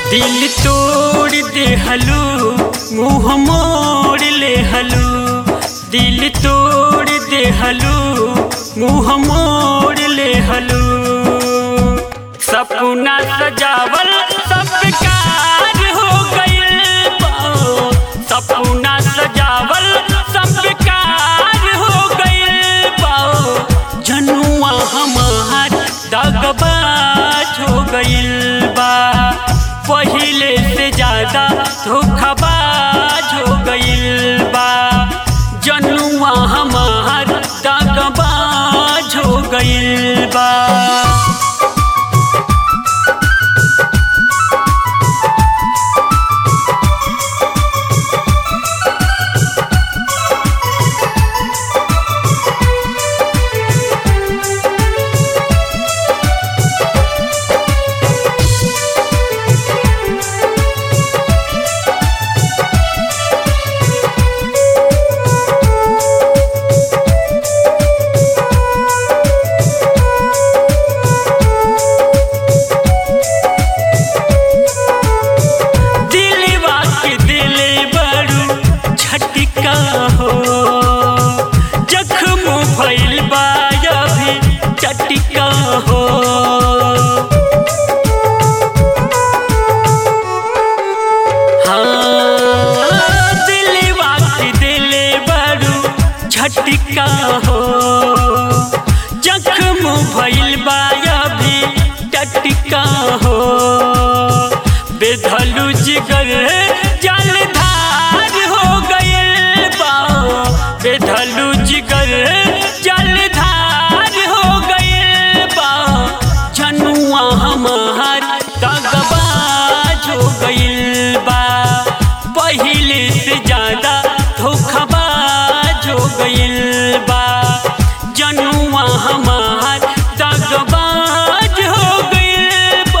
दिल तोड़ दे हलू मुँह मोड़ ले हलू दिल तोड़ दे हलू मुँह मोड़ ले हलू सपना सजावल सब बेकार हो गइल बा। सपना सजावल सब बेकार हो गइल बा। जनुआ हमार दगबाज हो गइल बा पहिले से ज्यादा धोखाबाज हो गइल बा जनुआ हमार दगबाज हो गइल बा दिलवा के दिल बड़ू झटका हो जख्म भइल बा अभी चटका हो हाँ, दिलवा के दिल बड़ू झटका हो जख्म भइल बा अभी टटका हो बेधलू जिगर जलधार हो गइल बा बेधलू जिगर जलधार हो गइल बा जनुआ हमार दगबाज हो गइल बा पहिले से ज्यादा धोखाबाज हो गइल बा जनुआ हमार दगबाज हो गइल बा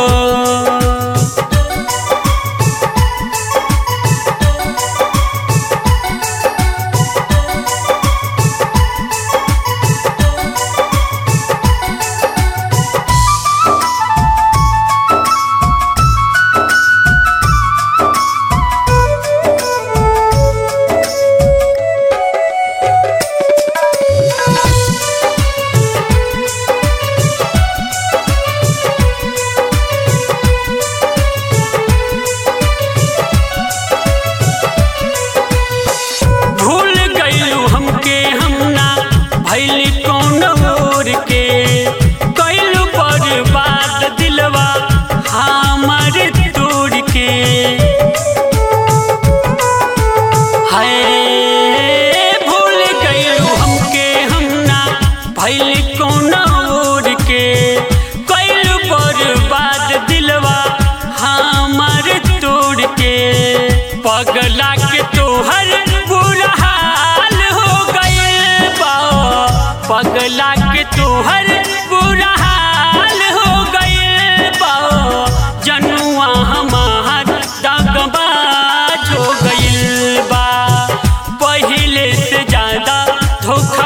भूल गईलू हमके हमना भैली कौन और के कैलू बर्बाद दिलवा हमारे तोड़ के हाय भूल गईलू हमके हमना भैली कौन और के कैलू बर्बाद दिलवा हमारे तोड़ के पगला के तोहर बुरा हाल हो गइल बा पगला के तोहर बुरा हाल हो गइल बा जनुआ हमार दगबाज हो गइल बा पहिले से ज्यादा धोखा